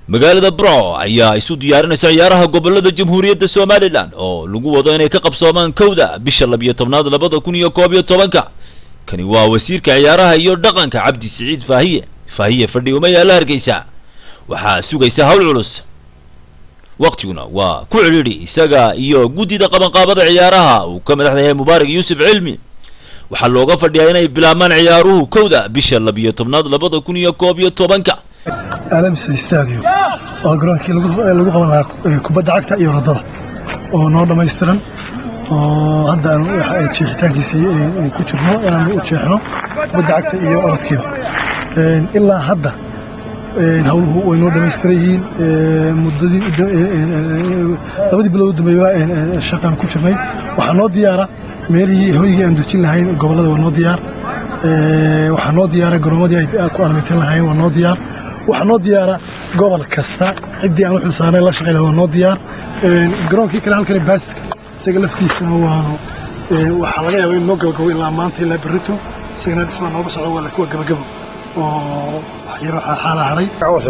magaalada bro ayaa isu diyaarinaysa ciyaaraha gobolada jamhuuriyadda somalilan oo lagu wado inay ka qabsoomaan kowda bisha labiyo tobnaad labada kun iyo koob iyo tobanka kani waa wasiirka ciyaaraha iyo dhaqanka cabdi siciid faahiye faahiye fadhi uma yaala hargeysa waxaa sugaysa hawl culus waktiguna waa ku cidhiidhi isaga iyo guddida qabanqaabada ciyaaraha uu ka madaxda yahay mubaarak yuusuf cilmi waxaa looga fadhiyaa inay bilaabmaan ciyaaruhu kowda bisha labiyo tobnaad labada kun iyo koob iyo tobanka alamsa stadium oo garoonkii lagu qaban lahaa kubadda cagta iyo orodada oo noo dhammaystiran oo hadda aanu jeexitaankiisii ku jirno inaanu u jeexno kubadda cagta iyo orodkiiba ilaa hadda hawluhu way noo dhammaystiran yihiin muddadii labadii bilood dambeeya shaqaan ku jirnay waxaa noo diyaara meelihii hoygii aan dejin lahayn gobollada waa noo diyaar waxaa noo diyaara garoomadii ay ku alamitan lahayn waa noo diyaar waxaa noo diyaara gobol kasta ciddii aan u xilsaarnay la shaqay lahaa waa noo diyaar garoonkii kale halkani baasiska isaga laftiisana waanu waxaa laga yaabaa in noo gabagabo ilaa maanta ilaa berrito isagana dhismaa nooga socdo waa kuwa gabagabo oo yaro xaala hadhay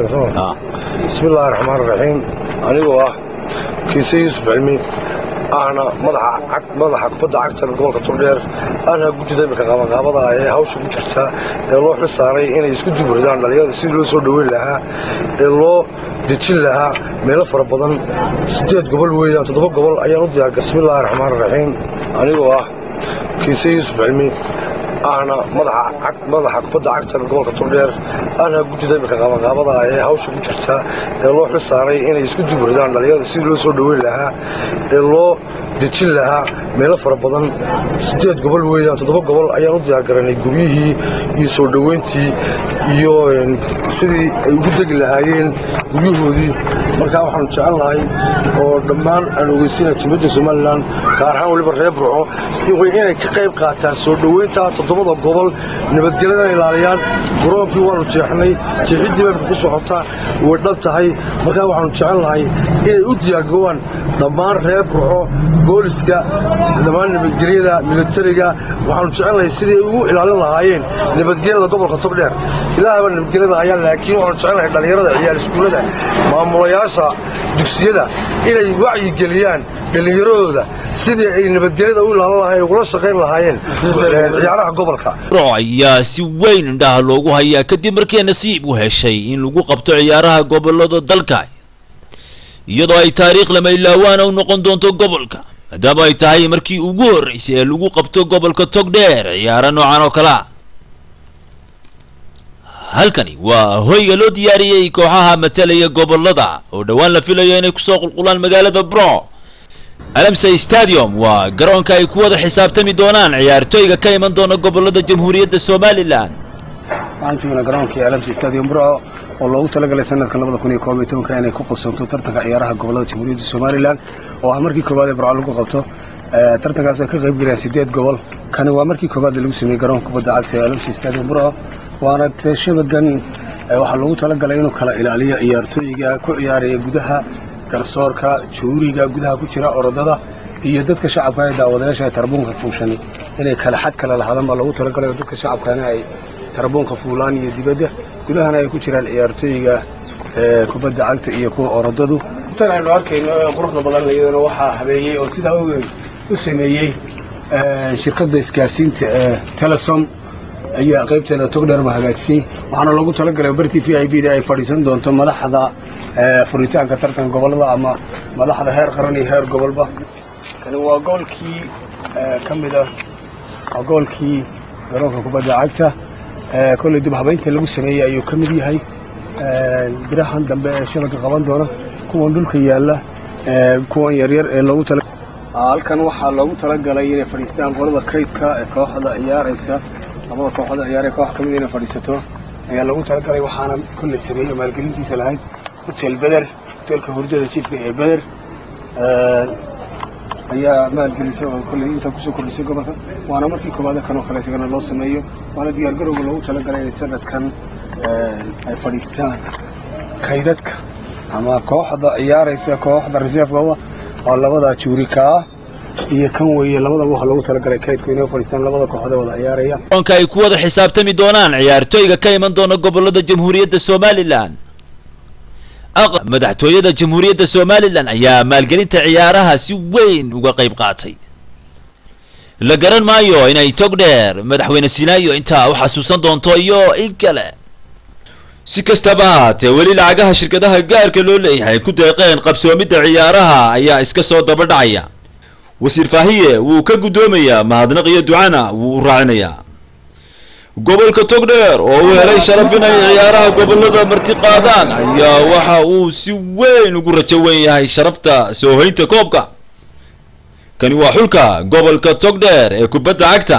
bismillaahi raxmaan raxiim anigoo ah kiise yuusuf cilmi ahna madaxa kubadda cagta gobolka turdheer ahna guddida imika qabanqaabada ee hawsha ku jirta ee loo xil saaray inay isku duburidaan dhallinyarada sidii loo soo dhoweyn lahaa ee loo dejin lahaa meelo fara badan siddeed gobol weeyaan toddoba gobol ayaan u diyaargar bismillaahi raxmaan raxiim anigoo ah kiise yuusuf cilmi ahna madaxa kubadda cagta gobolka turdheer ahna guddida imika qabanqaabada ee hawsha ku jirta ee loo xil saaray inay isku duburidaan dhallinyarada sidii loo soo dhoweyn lahaa ee loo dejin lahaa meelo fara badan siddeed gobol weeyaan toddoba gobol ayaan u diyaargaranay guryihii iyo soo dhoweyntii iyo sidii ay ugu degi lahaayeen guryahoodii markaa waxaanu jecel lahay oo dhammaan aan ogeysiinay timidda somalilan gaar ahaan weliba reer burco inay ka qayb qaataan soo dhoweynta toddobada gobol nabadgelyada ilaaliyaan garoonkii waanu jeexnay jeexiddii baybka ku socotaa way dhab tahay markaa waxaanu jecel lahay inay u diyaargowaan dhammaan reer burco booliska dhammaan nabadgelyada militariga waxaanu jecelnahay sidii ay ugu ilaalin lahaayeen nabadgelyada gobolka togdheer ilaahaba nabadgelyada ayaa laakiin waxaanu jecelnahay dhallinyarada ciyaal iskuullada maamulayaasha dugsiyada inay wacyigeliyaan dhallinyaradooda sidii ay nabadgelyada u ilaalin lahayen ugula shaqayn lahaayeen ciyaaraha gobolka ayaa si weyn indhaha loogu hayaa kadib markii nasiib u heshay in lagu qabto ciyaaraha gobolada dalka iyadoo ay taariikh lama ilaawaana u noqon doonto gobolka maadaama ay tahay markii ugu horraysay ee lagu qabto gobolka togdheer ciyaaro noocan oo kalea halkani waa hoyga loo diyaariyey kooxaha matalaya gobolada oo dhowaan la filayo inay kusoo qulqulaan magaalada bro alamsa stadium waa garoonka ay ku wada xisaabtami doonaan ciyaartooyga ka iman doona gobolada jamhuuriyadda somalilan maantiina garoonkii alamsa stadium bro oo loogu talagalay sanadkan labada kun iyo koob iyo tobanka inay ku qabsanto tartanka ciyaaraha gobolada jamhuuriyadda somalilan oo ah markii koowaad ee burco lagu qabto tartankaas ay ka qayb galayaan siddeed gobol kani waa markii koowaad lagu sameeyey garoonka kubadda cagta ee alamsa stadium bro waana shabagan waxaa loogu talagalay inuu kala ilaaliyo ciyaartooyiga ku ciyaaraya gudaha garsoorka juuriga gudaha ku jira orodada iyo dadka shacabka ee daawadayaasha ee tarbuunka fuushani inay kala xad kale lahaadaan baa loogu talagalay oo dadka shacabkana ay tarbuunka fuulaan iyo dibadda gudahana ay ku jiraan ciyaartooyiga kubadda cagta iyo kuwa orodadu tan aynu arkayno ee quruxda badan iyadana waxaa habeeyey oo sidaa ogeyn u sameeyey shirkadda isgaarsiinta ee telesom ayaa qaybteeda togdheerma hagaajisay waxaana loogu talagalay bartii v i b da ay fadhiisan doonto madaxda furitaanka tartan gobolada ama madaxda heer qaran iyo heer gobolba kani waa goolkii ka mid ah waa goolkii garoonka kubadda cagta kolley dib habaynta lagu sameeyey ayuu ka mid yahay birahan dambe ee shabaka qaban doona kuwan dhulka yaalla kuwan yaryar ee loogu tala halkan waxaa loogu talagalay inay fadhiistaan qolada kaydka ee kooxda ciyaaraysa labada kooxood ciyaaree koox ka mid inay fadhiisato ayaa loogu talagalay waxaana kolley sameeyey maalgelintiisa lahayd hotel beder hotelka hurdada jiifka ee beder ayaa maalgelisay oo kolley intaa kusoo kordhisay gobolka waana markii koowaada kan oo kale isagana loo sameeyo waana diyaargarowga loogu talagalay inay sanadkan ay fadhiistaan kaydadka ama kooxda ciyaaraysa kooxda reserveka oo labada juurika ah iyo kan weeye labadaba waxaa loogu talagalay kaydku inay fadhiistaan labada kooxood wada ciyaaraya garoonka ay ku wada xisaabtami doonaan ciyaartooyga ka iman doona gobolada jamhuuriyadda somalilan madaxtooyada jamhuuriyadda somalilan ayaa maalgelinta ciyaaraha si weyn uga qayb qaatay la garan maayo inay tog dheer madaxweyne sinaayo intaa u xasuusan doonto iyo in kale si kastaba haatee weli lacagaha shirkadaha gaarka loo leeyahay ku deeqeen qabsoomidda ciyaaraha ayaa iska soo daba dhacaya wasiir faahiye wuu ka guddoomayaa mahadnaq iyo ducana wuu u raacinayaa gobolka togdheer oo uu helay sharaf inay ciyaaraha gobolada marti qaadaan ayaa waxa uu si weyn ugu rajo weyn yahay sharafta soo hoynta koobka kani waa xulka gobolka togdheer ee kubadda cagta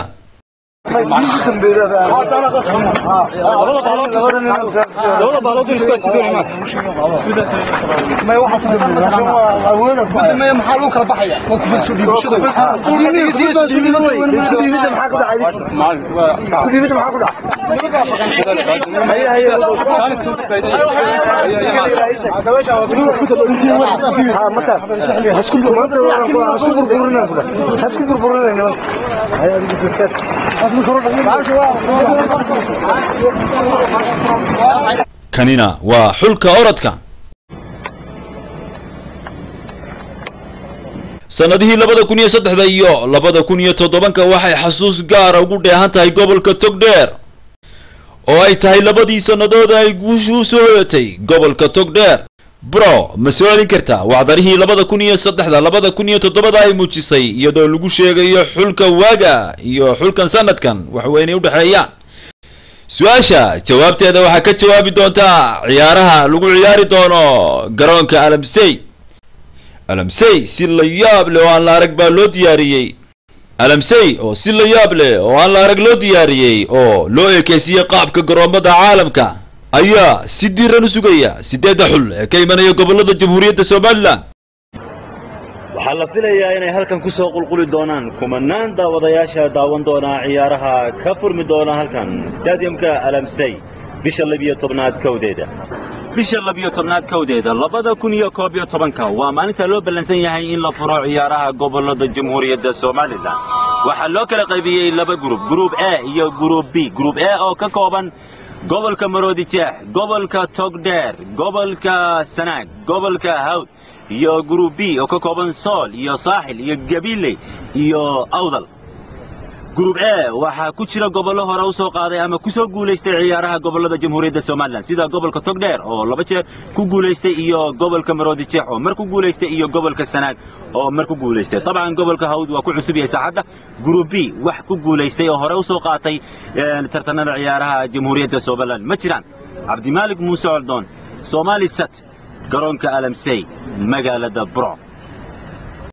kanina waa xulka orodka sannadihii labada kun iyo saddexda iyo labada kun iyo toddobanka waxay xasuus gaara ugu dheehan tahay gobolka togdheer oo ay tahay labadii sannadood ay guushu u soo hoyatay gobolka togdheer bro ma soo celin kartaa wacdarihii labada kun iyo saddexda labada kun iyo toddobada ay muujisay iyadoo lagu sheegayo xulka waaga iyo xulkan sanadkan waxweynay udhexeeyaan su-aasha jawaabteeda waxaa ka jawaabi doontaa ciyaaraha lagu ciyaari doono garoonka alamsey alamsey si la yaab leh oo aan la arag baa loo diyaariyey alamsey oo si la yaab leh oo aan la arag loo diyaariyey oo loo eekeysiiyey qaabka garoomada caalamka ayaa si diiran u sugaya siddeedda xul ee ka imanaya gobollada jamhuuriyadda somalilan waxaa la filayaa inay halkan ku soo qulquli doonaan kumanaan daawadayaasha daawan doona ciyaaraha ka furmi doona halkan stadiumka alamsey bisha labiyo tobnaad kowdeeda bisha labiyo tobnaad kowdeeda labada kun iyo koob iyo tobanka waa maalinta loo ballansan yahay in la furo ciyaaraha gobollada jamhuuriyadda somalilan waxaa loo kala qaybiyey laba gurub gurub a iyo gurub b gurub a oo ka kooban gobolka maroodijeex gobolka togdheer gobolka sanaag gobolka hawd iyo gurub b oo ka kooban sool iyo saaxil iyo gabiiley iyo awdal gurub e waxaa ku jira gobollo hore u soo qaaday ama ku soo guulaystay ciyaaraha gobollada jamhuuriyadda somalilan sida gobolka togdheer oo laba jeer ku guulaystay iyo gobolka maroodijeex oo mar ku guulaystay iyo gobolka sanaag oo mar ku guulaystay dabcan gobolka hawd waa ku cusub yahay saaxadda gurub b wax ku guulaystay oo hore u soo qaatay tartanada ciyaaraha jamhuuriyadda somalilan ma jiraan cabdimaalik muuse coldoon somaali sat garoonka alamsey magaalada bro